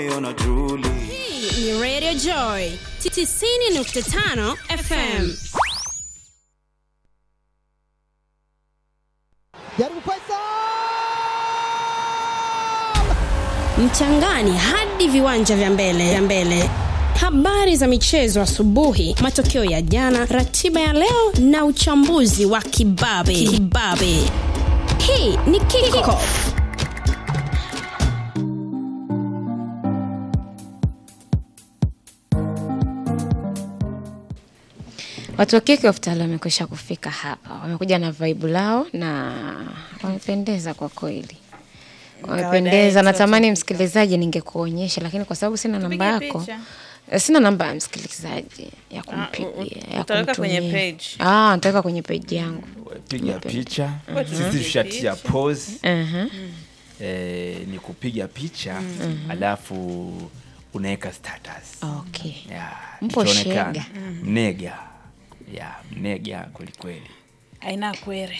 Hii ni Radio Joy 90.5 FM. jaribu Faisal Mchangani hadi viwanja vya mbele vya mbele. Habari za michezo asubuhi, matokeo ya jana, ratiba ya leo na uchambuzi wa kibabe. Kibabe. Hii ni Kickoff. Watu wa Kick Off tayari wamekwisha kufika hapa, wamekuja na vibe lao na wamependeza kwa kweli, wamependeza. Natamani msikilizaji, ningekuonyesha lakini kwa sababu sina namba yako picha. eh, sina namba ya msikilizaji ya kumpigia ya utaweka kwenye kumtumia. page. Ah, nitaweka kwenye page yangu. piga picha Ngoja sisi tupige tushatia picha. pose Aha. eh, ni kupiga picha alafu unaweka status Okay. ya, Mpo itaonekana. shega. mnega ya mnega kwelikweli aina kwere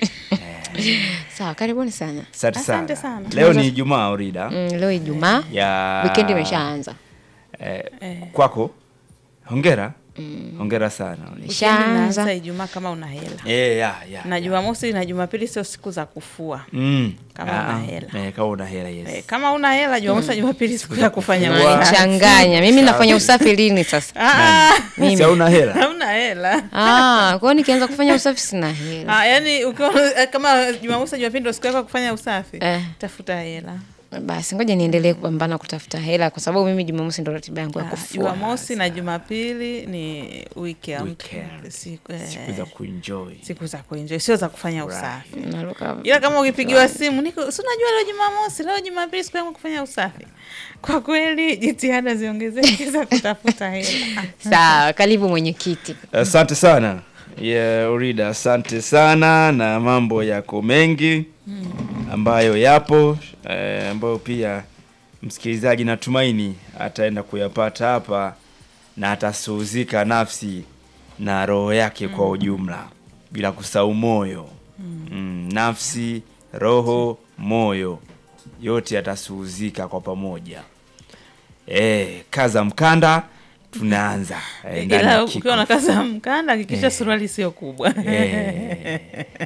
Sawa, karibuni sana. asante Asante sana sana. leo ni ijumaa orida Mm, leo Ijumaa, ya weekend imeshaanza. eh, kwako hongera hongera sana Ishaanza. naanza ijumaa kama una hela Eh, ya, ya, na ya. jumamosi na jumapili sio siku za kufua Mm. Kama Ah, una ah. hela. Eh, kama una hela yes. Eh, kama una hela jumamosi na jumapili siku ya kufanya kufua. usafi. Changanya. Mimi nafanya usafi lini sasa? Ah, si hauna hela hauna hela Ah, kwa hiyo nikianza kufanya usafi sina hela. Ah, yani ukiwa eh, kama jumamosi na jumapili ndo siku yako ya kufanya usafi Eh. tafuta hela Basi ngoja niendelee kupambana kutafuta hela kwa sababu mimi Jumamosi ndo ratiba yangu ya Ah, kufua. jumamosi na jumapili ni weekend Weekend. siku, eh, siku za kuenjoy siku za kuenjoy sio za kufanya usafi Naruka. ila kama ukipigiwa simu niko si unajua leo jumamosi leo jumapili siku yangu kufanya usafi kwa kweli jitihada ziongezeke za kutafuta hela Sawa, karibu mwenyekiti. asante sana yeah, urida asante sana na mambo yako mengi ambayo yapo eh, ambayo pia msikilizaji natumaini ataenda kuyapata hapa na atasuhuzika nafsi na roho yake kwa ujumla bila kusahau moyo mm, nafsi roho moyo yote atasuhuzika kwa pamoja eh, kaza mkanda tunaanza eh, ndani ila ya ukiwa na Kickoff. kazi ya mkanda hakikisha suruali sio kubwa Eh.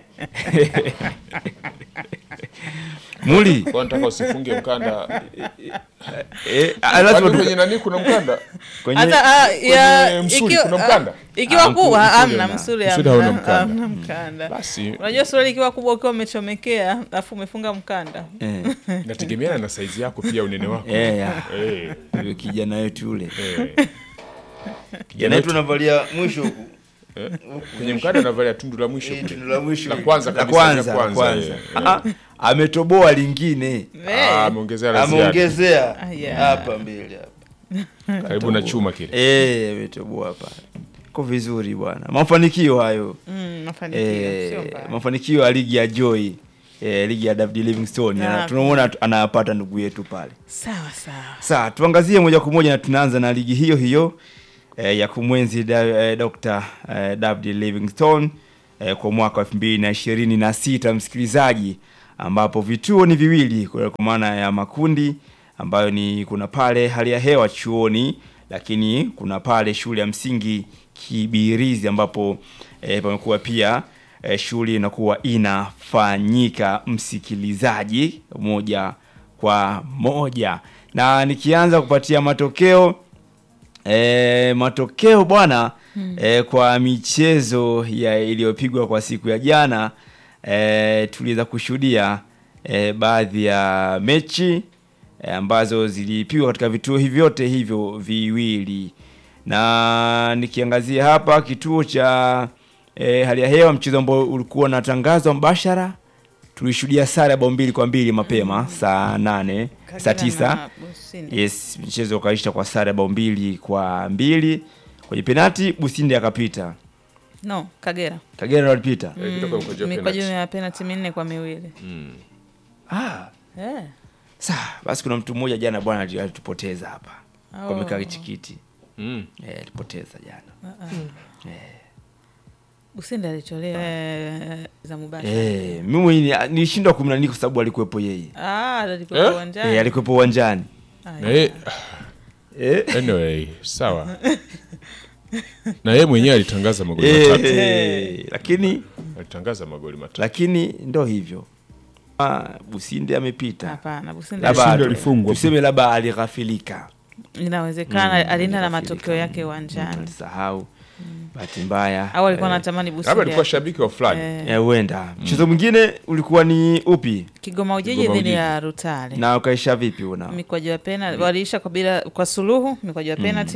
muli Kwa nataka usifunge mkanda. eh, ah, lazima Kwani tu- kwenye nani kuna mkanda? kwenye hata ah, ya- Kwenye msuli ikiwa- kuna mkanda? ah, ikiwa Ah, kubwa msuli hamna hamna. msuli Msuli hauna hamna mkanda. hamna mkanda Basi unajua suruali ikiwa kubwa ukiwa umechomekea alafu umefunga mkanda eh, nategemeana na saizi yako pia unene wako. eh, ya. Eh, Yule kijana wetu yule eh. kijana wetu anavalia mwisho huku Eh, Kwenye mkanda anavalia tundu la mwisho Eh, kule. tundu la mwisho La hili. kwanza La kabisa, kwanza, la la kwanza, kwanza. eh, Ah, ah, ametoboa lingine Ah, ameongezea la ziada. ameongezea Ah, yeah. hapa mbele hapa Karibu na chuma kile. eh ametoboa hapa ko vizuri bwana mafanikio hayo Mm, mafanikio eh, sio mbaya. mafanikio ya ligi ya Joy eh, ligi ya David Livingstone Ah, Na tunamwona tu- anayapata ndugu yetu pale sawa sawa Sawa, tuangazie moja kwa moja na tunaanza na ligi hiyo hiyo eh, ya kumwenzi da, eh, Dr. eh, David Livingstone eh, kwa mwaka wa elfu mbili na ishirini na sita msikilizaji, ambapo vituo ni viwili kwa kwa maana ya makundi ambayo ni kuna pale hali ya hewa chuoni, lakini kuna pale shule ya msingi Kibirizi ambapo eh, pamekuwa pia eh, shughuli inakuwa inafanyika msikilizaji moja kwa moja na nikianza kupatia matokeo e, matokeo bwana e, kwa michezo ya iliyopigwa kwa siku ya jana e, tuliweza kushuhudia e, baadhi ya mechi e, ambazo zilipigwa katika vituo hivi vyote hivyo viwili na nikiangazia hapa kituo cha e, hali ya hewa mchezo ambao ulikuwa unatangazwa mbashara tulishuhudia sare ya bao mbili kwa mbili mapema saa nane saa Kagera tisa na Businde. yes mchezo ukaisha kwa sare ya bao mbili kwa mbili kwenye penati businde akapita no kagera kagera walipita Eh, kutoka mkojo wa mikwaju penalty. ya penalti minne kwa miwili ah, Eh, saa basi kuna mtu mmoja jana bwana ali- alitupoteza hapa Oh. kwa mikaa kichikiti Mm. eh, alipoteza jana businde alitolewa eh, za mubashara eh, mimi mwenyewe nilishindwa kumnani kwa sababu alikuwepo yeye ah alikuwa Eh? uwanjani eh, alikuwepo uwanjani Na yeye- eh? anyway, sawa. Na yeye mwenyewe alitangaza magoli matatu. Eh, lakini Alitangaza magoli matatu. lakini ndo hivyo Ah, Businde amepita Hapana, Businde Labda Businde atu- alifungwa. tuseme labda alighafilika inawezekana alienda na matokeo Alighafilika. yake uwanjani alisahau bahati mbaya au alikuwa Eh, anatamani Labda Businde alikuwa shabiki wa fulani. eh, eh, huenda mchezo mwingine ulikuwa ni upi Kigoma Ujiji Kigoma dhidi Ujiji. ya Rutale na ukaisha vipi una mikwaju ya pena waliisha kwa bila kwa suluhu mikwaju ya penalty